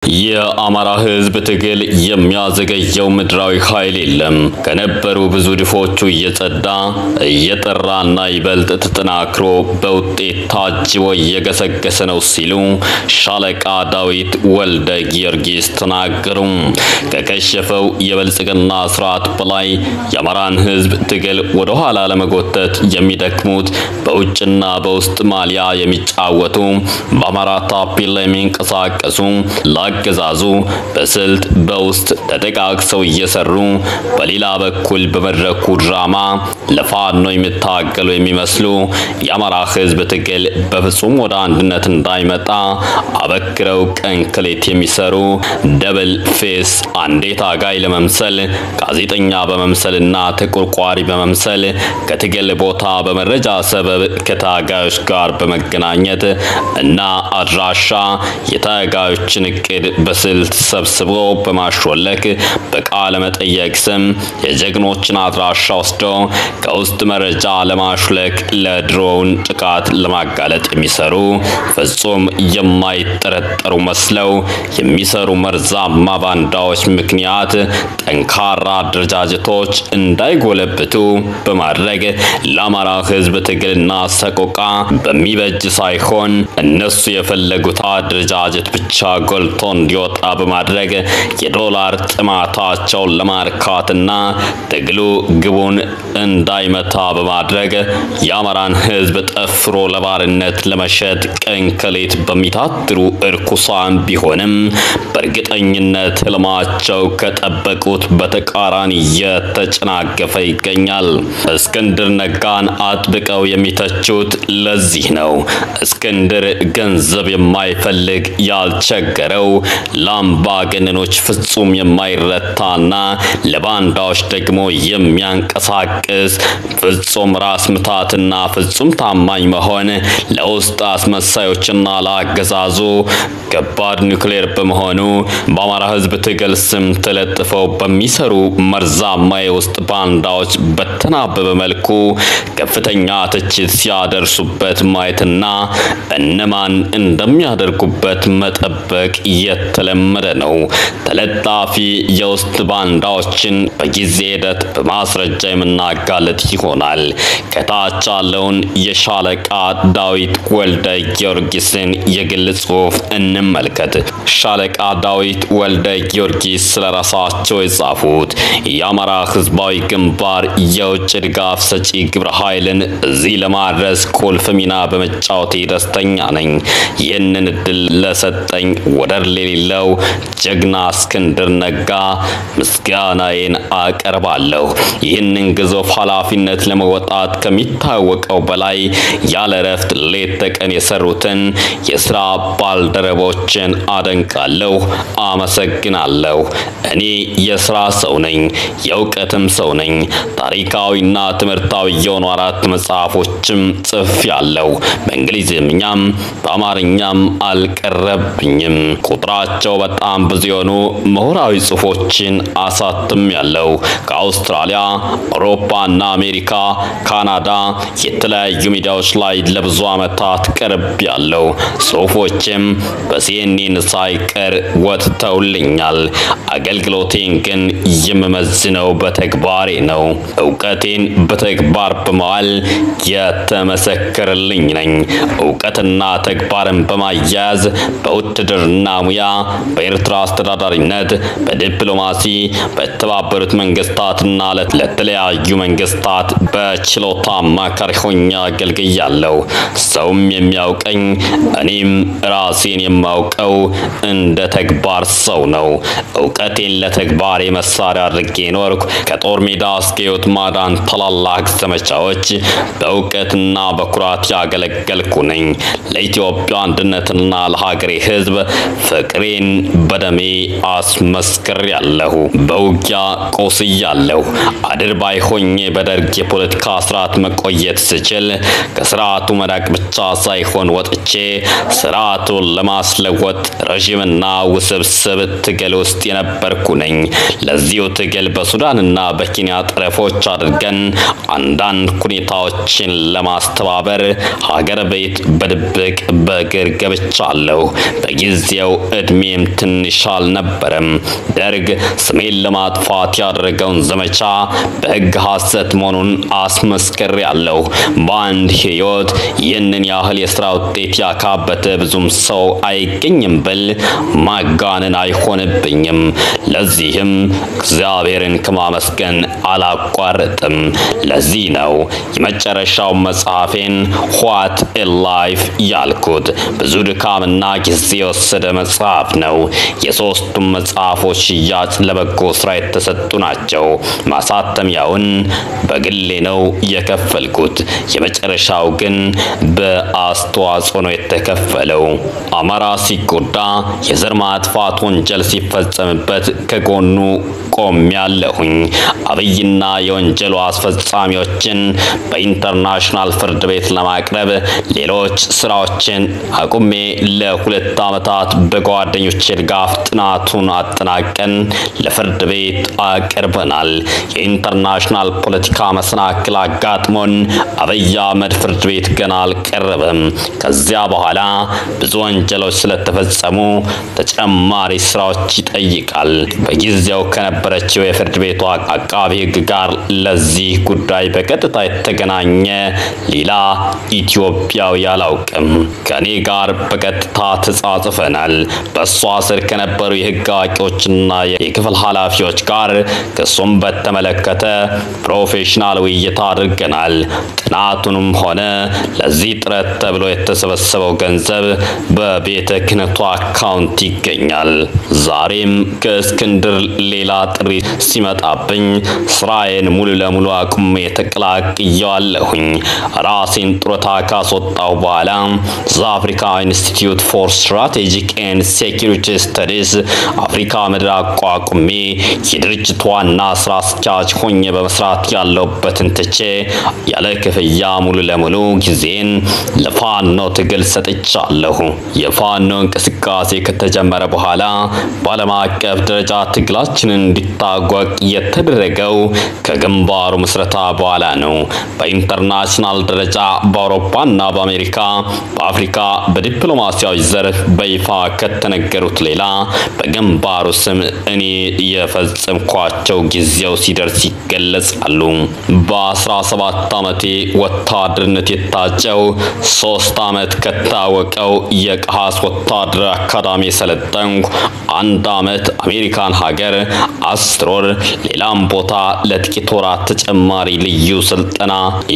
የአማራ ሕዝብ ትግል የሚያዘገየው ምድራዊ ኃይል የለም። ከነበሩ ብዙ ድፎቹ እየጸዳ እየጠራና ይበልጥ ተጠናክሮ በውጤት ታጅቦ እየገሰገሰ ነው ሲሉ ሻለቃ ዳዊት ወልደ ጊዮርጊስ ተናገሩ። ከከሸፈው የብልጽግና ስርዓት በላይ የአማራን ሕዝብ ትግል ወደ ኋላ ለመጎተት የሚደክሙት በውጭና በውስጥ ማሊያ የሚጫወቱ በአማራ ታፔላ የሚንቀሳቀሱ ለአገዛዙ በስልት በውስጥ ተጠቃቅሰው እየሰሩ በሌላ በኩል በመድረኩ ድራማ ለፋኖ የሚታገሉ የሚመስሉ የአማራ ህዝብ ትግል በፍጹም ወደ አንድነት እንዳይመጣ አበክረው ቀን ከሌት የሚሰሩ ደብል ፌስ አንዴ ታጋይ ለመምሰል ጋዜጠኛ በመምሰልና ተቆርቋሪ በመምሰል ከትግል ቦታ በመረጃ ሰበብ ከታጋዮች ጋር በመገናኘት እና አድራሻ የታጋዮችን እቅድ በስልት ሰብስቦ በማሾለክ በቃለ መጠየቅ ስም የጀግኖችን አድራሻ ወስዶ ከውስጥ መረጃ ለማሹለክ ለድሮውን ጥቃት ለማጋለጥ የሚሰሩ ፍጹም የማይጠረጠሩ መስለው የሚሰሩ መርዛማ ባንዳዎች ምክንያት ጠንካራ አደረጃጀቶች እንዳይጎለብቱ በማድረግ ለአማራ ህዝብ ትግልና ሰቆቃ በሚበጅ ሳይሆን እነሱ የፈለጉት አደረጃጀት ብቻ ጎልቶ እንዲወጣ በማድረግ የዶላር ጥማታቸውን ለማርካትና ትግሉ ግቡን እንዳይመታ በማድረግ የአማራን ህዝብ ጠፍሮ ለባርነት ለመሸጥ ቀን ከሌት በሚታትሩ እርኩሳን ቢሆንም በእርግጠኝነት ህልማቸው ከጠበቁት በተቃራኒ እየተጨናገፈ ይገኛል። እስክንድር ነጋን አጥብቀው የሚተቹት ለዚህ ነው። እስክንድር ገንዘብ የማይፈልግ ያልቸገረው ለአምባገነኖች ፍጹም የማይረታና ለባንዳዎች ደግሞ የሚያንቀሳቅስ ፍጹም ራስ ምታትና ፍጹም ታማኝ መሆን ለውስጥ አስመሳዮችና ለአገዛዙ ከባድ ኒውክሌር በመሆኑ በአማራ ህዝብ ትግል ስም ተለጥፈው በሚሰሩ መርዛማ የውስጥ ባንዳዎች በተናበበ መልኩ ከፍተኛ ትችት ሲያደርሱበት ማየትና እነማን እንደሚያደርጉበት መጠበቅ የተለመደ ነው። ተለጣፊ የውስጥ ባንዳዎችን በጊዜ ሂደት በማስረጃ የምናጋለጥ ይሆናል። ከታች ያለውን የሻለቃ ዳዊት ወልደ ጊዮርጊስን የግል ጽሑፍ እንመልከት። ሻለቃ ዳዊት ወልደ ጊዮርጊስ ስለራሳቸው የጻፉት የአማራ ህዝባዊ ግንባር የውጭ ድጋፍ ሰጪ ግብረ ኃይልን እዚህ ለማድረስ ቁልፍ ሚና በመጫወቴ ደስተኛ ነኝ። ይህንን እድል ለሰጠኝ ወደር የሌለው ጀግና እስክንድር ነጋ ምስጋናዬን አቀርባለሁ። ይህንን ግዙፍ ኃላፊነት ለመወጣት ከሚታወቀው በላይ ያለ እረፍት ሌት ተቀን የሰሩትን የስራ ባልደረቦችን አደንቃለሁ፣ አመሰግናለሁ። እኔ የስራ ሰው ነኝ፣ የእውቀትም ሰው ነኝ። ታሪካዊና ትምህርታዊ የሆኑ አራት መጽሐፎችም ጽፌያለሁ። በእንግሊዝኛም በአማርኛም አልቀረብኝም። ቁጥራቸው በጣም ብዙ የሆኑ ምሁራዊ ጽሑፎችን አሳትም ያለው ከአውስትራሊያ፣ አውሮፓና አሜሪካ፣ ካናዳ የተለያዩ ሚዲያዎች ላይ ለብዙ ዓመታት ቀርብ ያለው ጽሑፎችም በሲኤንኤን ሳይቀር ወጥተውልኛል። አገልግሎቴን ግን የምመዝነው በተግባሬ ነው። እውቀቴን በተግባር በመዋል የተመሰከረልኝ ነኝ። እውቀትና ተግባርን በማያያዝ በውትድርና ሙያ፣ በኤርትራ አስተዳዳሪነት፣ በዲፕሎማሲ፣ በተባበሩት መንግስታትና ለተለያዩ መንግስታት በችሎታ አማካሪ ሆኜ አገልግያለሁ። ሰውም የሚያውቀኝ እኔም ራሴን የማውቀው እንደ ተግባር ሰው ነው። እውቀቴን ለተግባሬ መሳሪያ አድርጌ ኖርኩ። ከጦር ሜዳ እስከ ሕይወት ማዳን ታላላቅ ዘመቻዎች በእውቀትና በኩራት ያገለገልኩ ነኝ። ለኢትዮጵያ አንድነትና ለሀገሬ ሕዝብ ፍቅሬን በደሜ አስመስክሬያለሁ። በውጊያ ቆስያለሁ። አድርባይ ሆኜ በደርግ የፖለቲካ ስርዓት መቆየት ስችል ከስርዓቱ መራቅ ብቻ ሳይሆን ወጥቼ ስርዓቱን ለማስለወጥ ረዥምና ውስብስብ ትግል ውስጥ የነበርኩ ነኝ። ለዚሁ ትግል በሱዳንና በኬንያ ጠረፎች አድርገን አንዳንድ ሁኔታዎችን ለማስተባበር ሀገር ቤት በድብቅ በእግር ገብቻለሁ። በጊዜው እድሜም ትንሽ አልነበረም። ደርግ ስሜን ለማጥፋት ያደረገውን ዘመቻ በሕግ ሐሰት መሆኑን አስመስክሬ ያለሁ። በአንድ ሕይወት ይህንን ያህል የሥራ ውጤት ያካበተ ብዙም ሰው አይገኝም ብል ማጋነን አይሆንብኝም። ለዚህም እግዚአብሔርን ከማመስገን አላቋርጥም። ለዚህ ነው የመጨረሻው መጽሐፌን ዋት ኤ ላይፍ ያልኩት። ብዙ ድካምና ጊዜ የወሰደ መጽሐፍ ነው። የሶስቱም መጽሐፎች ሽያጭ ለበጎ ስራ የተሰጡ ናቸው። ማሳተሚያውን በግሌ ነው የከፈልኩት። የመጨረሻው ግን በአስተዋጽኦ ነው የተከፈለው። አማራ ሲጎዳ፣ የዘር ማጥፋት ወንጀል ሲፈጸምበት ከጎኑ ቆሜያለሁኝ። አብይና የወንጀሉ አስፈጻሚዎችን በኢንተርናሽናል ፍርድ ቤት ለማቅረብ ሌሎች ስራዎችን አቁሜ ለሁለት ዓመታት በጓደኞቼ ድጋፍ ጥናቱን አጠናቀን ለፍርድ ቤት አቅርበናል። የኢንተርናሽናል ፖለቲካ መሰናክል አጋጥሞን አብይ አህመድ ፍርድ ቤት ገና አልቀረበም። ከዚያ በኋላ ብዙ ወንጀሎች ስለተፈጸሙ ተጨማሪ ስራዎች ይጠይቃል። በጊዜው ከነበረችው የፍርድ ቤቷ አቃቢ ሕግ ጋር ለዚህ ጉዳይ በቀጥታ የተገናኘ ሌላ ኢትዮጵያዊ አላውቅም። ከኔ ጋር በቀጥታ ተጻጽፈናል። በእሷ ስር ከነበሩ የህግ አዋቂዎችና የክፍል ኃላፊዎች ጋር ክሱም በተመለከተ ፕሮፌሽናል ውይይት አድርገናል። ጥናቱንም ሆነ ለዚህ ጥረት ተብሎ የተሰበሰበው ገንዘብ በቤተ ክህነቱ አካውንት ይገኛል። ዛሬም ከእስክንድር ሌላ ጥሪ ሲመጣብኝ ስራዬን ሙሉ ለሙሉ አቁሜ ተቀላቅየዋለሁኝ። ራሴን ጡረታ ካስወጣሁ በኋላ ዘአፍሪካ ኢንስቲትዩት ፎር ስትራቴጂክ ኤንድ ሴኪሪቲ ስተዲስ አፍሪካ ምድር አቋቁሜ የድርጅቱ ዋና ስራ አስኪያጅ ሆኜ በመስራት ያለሁበትን ትቼ ያለ ክፍያ ሙሉ ለሙሉ ጊዜን ለፋኖ ትግል ሰጥቻለሁ። የፋኖ እንቅስቃሴ ከተጀመረ በኋላ በዓለም አቀፍ ደረጃ ትግላችንን እንዲታወቅ የተደረገው ከግንባሩ ምስረታ በኋላ ነው። በኢንተርናሽናል ደረጃ በአውሮፓና በአሜሪካ በአፍሪካ በዲፕሎማሲያዊ ዘርፍ በይፋ ከተነገሩት ሌላ በግንባሩ ስም እኔ የፈጸምኳቸው ጊዜው ሲደርስ ይገለጻሉ። በ17 ዓመቴ ወታደርነት የታጨው ሶስት ዓመት ከታወቀው የቀሃስ ወታደር አካዳሚ የሰለጠንኩ አንድ ዓመት አሜሪካን ሀገር አስር ወር ሌላም ቦታ ለጥቂት ወራት ተጨማሪ ልዩ ስልጠና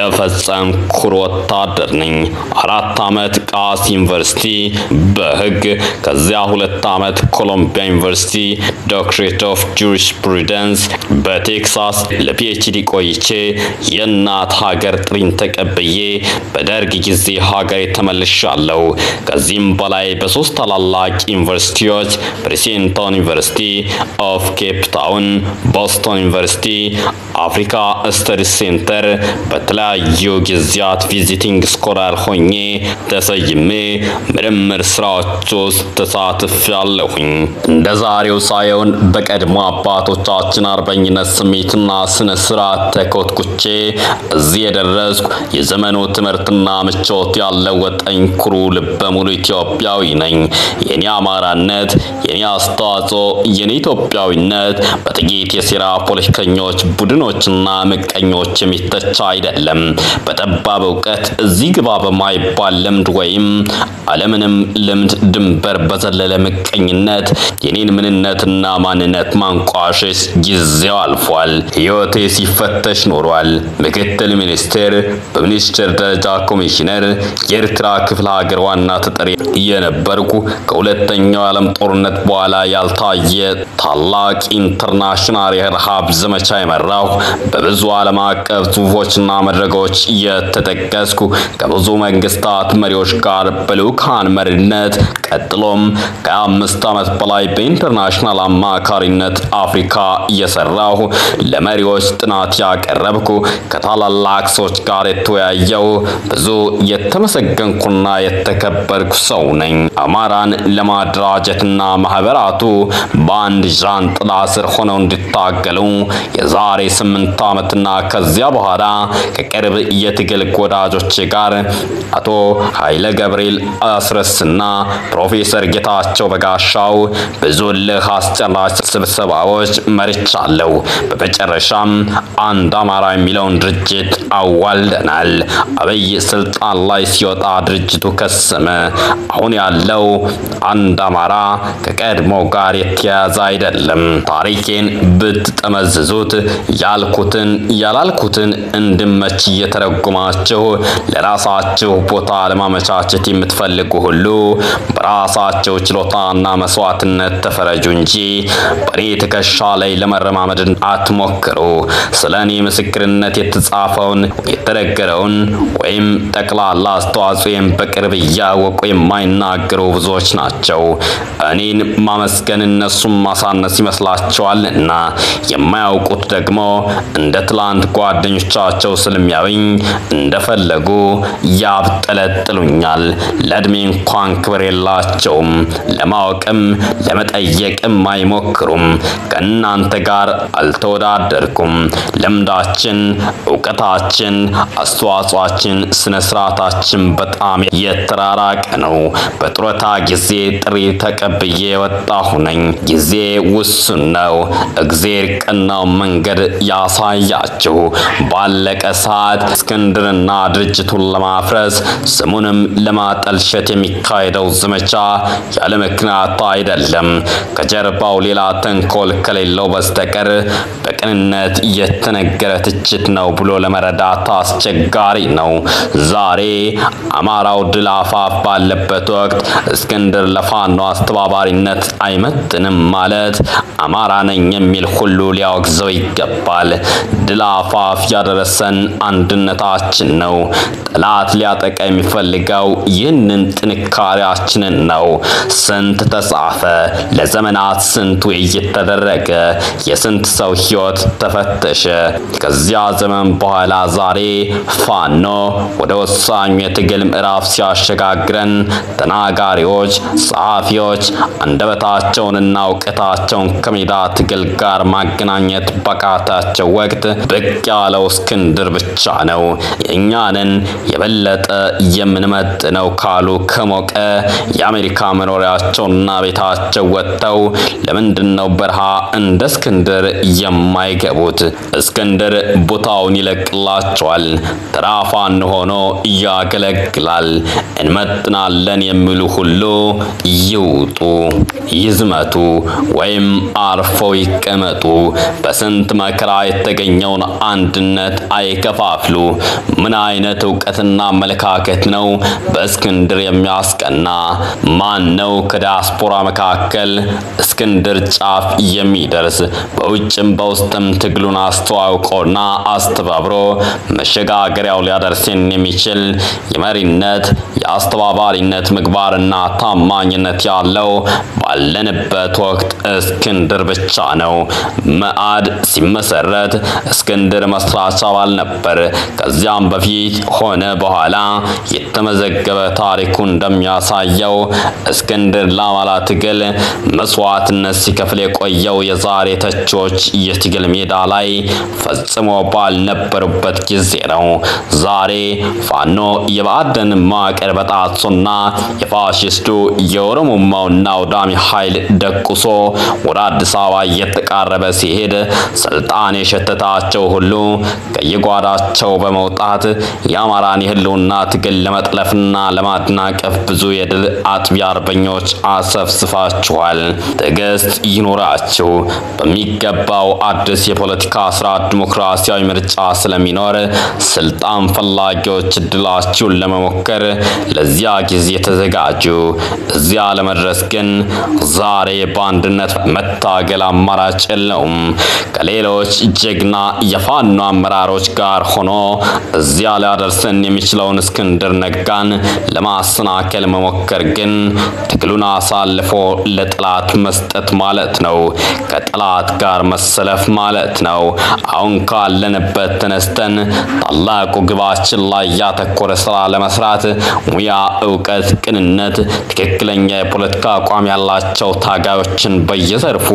የፈጸምኩ ወታደር ነኝ። አራት ዓመት ቃስ ዩኒቨርሲቲ በህግ ከዚያ ሁለት ዓመት ኮሎምቢያ ዩኒቨርሲቲ ዶክትሬት ኦፍ ጁሪስፕሩደንስ በቴክሳስ ለፒኤችዲ ቆይቼ የእናት ሀገር ጥሪን ተቀብዬ በደርግ ጊዜ ሀገሬ ተመልሻለሁ። ከዚህም በላይ በሶስት ታላላቅ ዩኒቨርሲቲዎች ፕሬሲደንታውን ዩኒቨርሲቲ ኦፍ ኬፕ ታውን፣ ቦስቶን ዩኒቨርሲቲ፣ አፍሪካ ስተዲስ ሴንተር በተለያዩ ጊዜያት ቪዚቲንግ ስኮላር ሆኜ ተሰይሜ ምርምር ስራዎች ውስጥ ተሳትፌያለሁኝ። እንደ ዛሬው ሳይሆን በቀድሞ አባቶቻችን አርበኝነት ስሜትና ስነ ስርዓት ተኮትኩቼ እዚህ የደረስኩ የዘመኑ ትምህርትና ምቾት ያለወጠኝ ኩሩ ልበ ሙሉ ኢትዮጵያዊ ነኝ። የኔ አማራነት፣ የኔ አስተዋጽኦ፣ የኔ ኢትዮጵያዊነት በጥቂት የሴራ ፖለቲከኞች ቡድኖችና ምቀኞች የሚተቻ አይደለም። በጠባብ እውቀት እዚህ ግባ በማይባል ልምድ ወይም አለምንም ልምድ ድንበር በዘለለ ምቀኝነት የኔን ምንነትና ማንነት ማንቋሸሽ ጊዜው አልፏል። ሕይወቴ ሲፈተሽ ኖሯል። ምክትል ሚኒስቴር፣ በሚኒስቴር ደረጃ ኮሚሽነር፣ የኤርትራ ክፍለ ሀገር ዋና ተጠሪ የነበርኩ ከሁለተኛው ዓለም ጦርነት በኋላ ያልታየ ታላቅ ኢንተርናሽናል የረሃብ ዘመቻ የመራሁ በብዙ ዓለም አቀፍ ጽሁፎችና መድረኮች የተጠቀስኩ ከብዙ መንግስታት መሪዎች ጋር በልዑካን መሪነት ቀጥሎም ከአምስት ዓመት በላይ በኢንተርናሽናል አማካሪነት አፍሪካ እየሰራሁ ለመሪዎች ጥናት ያቀረብኩ ከታላላቅ ሰዎች ጋር የተወያየው ብዙ የተመሰገንኩና የተከበርኩ ሰው ነኝ። አማራን ለማደራጀትና ማህበራቱ በአንድ ዣንጥላ ስር ሆነው እንዲታገሉ የዛሬ ስምንት ዓመትና ከዚያ በኋላ ከቅርብ የትግል ወዳጆች ጋር አቶ ኃይለ ገብርኤል አስረስና ፕሮፌሰር ጌታቸው በጋሻው ብዙ ልህ አስጨራሽ ስብሰባዎች መርቻለሁ። በመጨረሻም አንድ አማራ የሚለውን ድርጅት አዋልደናል። አብይ ስልጣን ላይ ሲወጣ ድርጅቱ ከሰመ። አሁን ያለው አንድ አማራ ከቀድሞ ጋር የተያያዘ አይደለም። ታሪኬን ብትጠመዝዙት ያልኩትን ያላልኩትን እንድመች እየተረጉማችሁ ለራሳችሁ ቦታ ለማመቻቸት የምትፈልጉ ሁሉ በራሳቸው ችሎታና መስዋዕትነት ተፈረጁ እንጂ በእኔ ትከሻ ላይ ለመረማመድ አትሞክሩ። ስለ እኔ ምስክርነት የተጻፈውን የተነገረውን ወይም ጠቅላላ አስተዋጽኦን በቅርብ እያወቁ የማይናገሩ ብዙዎች ናቸው። እኔን ማመስገን እነሱም ማሳነስ ይመስላቸዋልና የማያውቁት ደግሞ እንደ ትላንት ጓደኞቻቸው ስለሚያዩኝ እንደፈለጉ ያብጠለጥሉኛል። ለእድሜ እንኳን ክብር የላቸውም። ለማወቅም ለመጠየቅም አይሞክሩም። ከእናንተ ጋር አልተወዳደርኩም። ልምዳችን፣ እውቀታችን፣ አስተዋጽኦአችን፣ ስነ ስርዓታችን በጣም የተራራቀ ነው። በጡረታ ጊዜ ጥሪ ተቀብዬ የወጣሁ ነኝ። ጊዜ ውሱን ነው። እግዜር ቀናው መንገድ ያሳያችሁ። ባለቀ ሰዓት እስክንድርና ድርጅቱን ለማፍረስ ስሙንም ለማጠልሸት የሚካሄደው ዘመቻ ያለ ምክንያት አይደለም። ከጀርባው ሌላ ተንኮል ከሌለው በስተቀር በቅንነት የተነገረ ትችት ነው ብሎ ለመረዳት አስቸጋሪ ነው። ዛሬ አማራው ድል አፋፍ ባለበት ወቅት እስክንድር ለፋኖ አስተባባሪነት አይመጥንም ማለት አማራ ነኝ የሚል ሁሉ ሊያወግዘው ይገባል። ድል አፋፍ ያደረሰን አንድነታችን ነው። ጠላት ሊያጠቃ የሚፈልገው ይህንን ጥንካሬያችንን ነው። ስንት ተጻፈ፣ ለዘመናት ስንት ውይይት ተደረገ፣ የስንት ሰው ሕይወት ተፈተሸ። ከዚያ ዘመን በኋላ ዛሬ ፋኖ ወደ ወሳኙ የትግል ምዕራፍ ሲያሸጋግረን ተናጋሪዎች፣ ጸሐፊዎች አንደበታቸውንና እውቀታቸውን ከሜዳ ትግል ጋር ማገናኘት ባቃታቸው ወቅት ብቅ ያለው እስክንድር ብቻ ነው። የእኛንን የበለጠ የምንመጥነው ካሉ ከሞቀ የአሜሪካ መኖሪያቸውና ቤታቸው ወጥተው ለምንድን ነው በረሃ እንደ እስክንድር የማይገቡት? እስክንድር ቦታውን ይለቅላቸዋል። ተራ ፋኖ ሆኖ ያገለግላል። እንመጥናለን የሚሉ ሁሉ ይውጡ፣ ይዝመቱ፣ ወይም አርፈው ይቀመጡ። በስንት መከራ የተገኘውን አንድነት አይከፋፍሉ። ምን አይነት እውቀትና አመለካከት ነው በእስክንድር የሚያስቀና? ማን ነው ከዲያስፖራ መካከል እስክንድር ጫፍ የሚደርስ? በውጭም በውስጥም ትግሉን አስተዋውቆና አስተባብሮ መሸጋገሪያው ሊያደርሰን የሚችል የመሪነት የአስተባባሪነት ምግባርና ታማኝነት ያለው ባለንበት ወቅት እስክንድር ብቻ ነው። መአድ ሲመሰረት እስክንድር መስራች አባል ነበር። ከዚያም በፊት ሆነ በኋላ የተመዘገበ ታሪኩ እንደሚያሳየው እስክንድር ለአማራ ትግል መስዋዕትነት ሲከፍል የቆየው የዛሬ ተቾች የትግል ሜዳ ላይ ፈጽሞ ባልነበሩበት ጊዜ ነው። ዛሬ ፋኖ የባዕድን መዋቅር በጣሶና የፋሽስቱ የኦሮሞማውና አውዳሚ ኃይል ደቁሶ ወደ አዲስ አበባ እየተቃረበ ሲሄድ ስልጣን የሸተታቸው ሁሉ ከየጓዳቸው በመውጣት የአማራን የህልውና ትግል ለመጥለፍና ለማደናቀፍ ብዙ የድል አጥቢያ አርበኞች አሰፍስፋችኋል። ትዕግስት ይኑራችሁ። በሚገባው አዲስ የፖለቲካ ስርዓት ዲሞክራሲያዊ ምርጫ ስለሚኖር ስልጣን ፈላጊዎች እድላችሁን ለመሞከር ለዚያ ጊዜ ተዘጋጁ። እዚያ ለመድረስ ግን ዛሬ በአንድነት መታገል አማራጭ የለውም። ከሌሎች ጀግና የፋኖ አመራሮች ጋር ሆኖ እዚያ ሊያደርሰን የሚችለውን እስክንድር ነጋን ለማሰናከል መሞከር ግን ትግሉን አሳልፎ ለጠላት መስጠት ማለት ነው። ከጠላት ጋር መሰለፍ ማለት ነው። አሁን ካለንበት ተነስተን ታላቁ ግባችን ላይ ያተኮረ ስራ ለመስራት ሙያ፣ እውቀት፣ ቅንነት፣ ትክክለኛ የፖለቲካ አቋም ያላቸው ታጋዮችን በየዘርፉ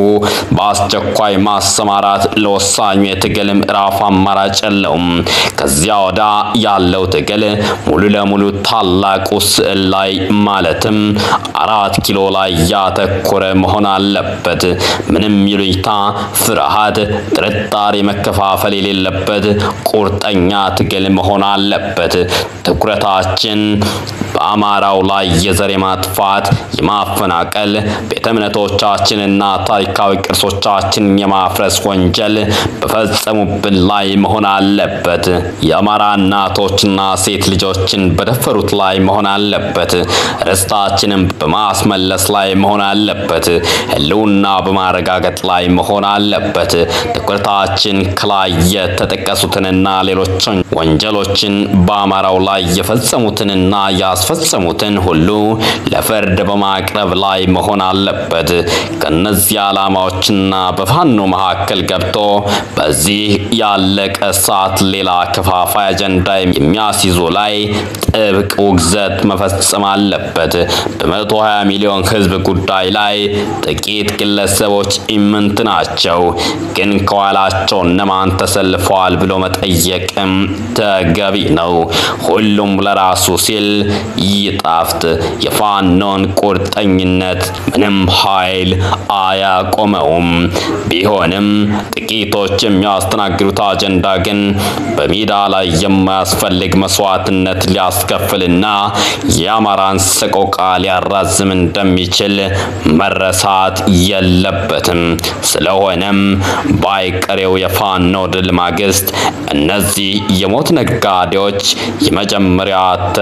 በአስቸኳይ ማሰማራት ለወሳኙ የትግል ምዕራፍ አማራጭ የለውም። ከዚያ ወዳ ያለው ትግል ሙሉ ለሙሉ ታላቁ ስዕል ላይ ማለትም አራት ኪሎ ላይ ያተኮረ መሆን አለበት። ምንም ይሉኝታ፣ ፍርሃት፣ ጥርጣሬ፣ መከፋፈል የሌለበት ቁርጠኛ ትግል መሆን አለበት። ትኩረታችን በአማራው ላይ የዘር የማጥፋት የማፈናቀል ቤተ እምነቶቻችንና ታሪካዊ ቅርሶቻችን የማፍረስ ወንጀል በፈጸሙብን ላይ መሆን አለበት። የአማራ እናቶችና ሴት ልጆችን በደፈሩት ላይ መሆን አለበት። ርስታችንን በማስመለስ ላይ መሆን አለበት። ሕልውና በማረጋገጥ ላይ መሆን አለበት። ትኩረታችን ከላይ የተጠቀሱትንና ሌሎች ወንጀሎችን በአማራው ላይ የፈጸሙትንና ያስፈጸሙትን ሁሉ ለፍርድ በማቅረብ ላይ መሆን አለበት። ከነዚህ ዓላማዎችና በፋኖ መካከል ገብቶ በዚህ ያለቀ ሰዓት ሌላ ከፋፋይ አጀንዳ የሚያስይዙ ላይ ጥብቅ ውግዘት መፈጸም አለበት። በመቶ 20 ሚሊዮን ሕዝብ ጉዳይ ላይ ጥቂት ግለሰቦች ኢምንት ናቸው፣ ግን ከኋላቸው እነማን ተሰልፈዋል ብሎ መጠየቅም ተገቢ ነው። ሁሉም ለራሱ ሲል ይጣፍጥ። የፋኖን ቁርጠኝነት ምንም ኃይል አያቆመውም። ቢሆንም ጥቂቶች የሚያስተናግዱት አጀንዳ ግን በሜዳ ላይ የማያስፈልግ መስዋዕትነት ሊያስከፍልና የአማራን ሰቆቃ ሊያራዝም እንደሚችል መረሳት የለበትም። ስለሆነም ባይቀሬው የፋኖ ድል ማግስት እነዚህ የሞት ነጋዴዎች የመጀመሪያ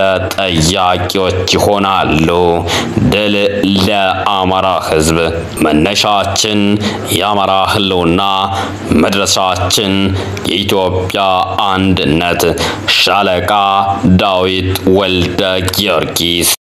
ተጠያቂዎች ይሆናሉ። ድል ለአማራ ሕዝብ። መነሻችን የአማራ ህልውና፣ መድረሻችን የኢትዮጵያ አንድነት። ሻለቃ ዳዊት ወልደ ጊዮርጊስ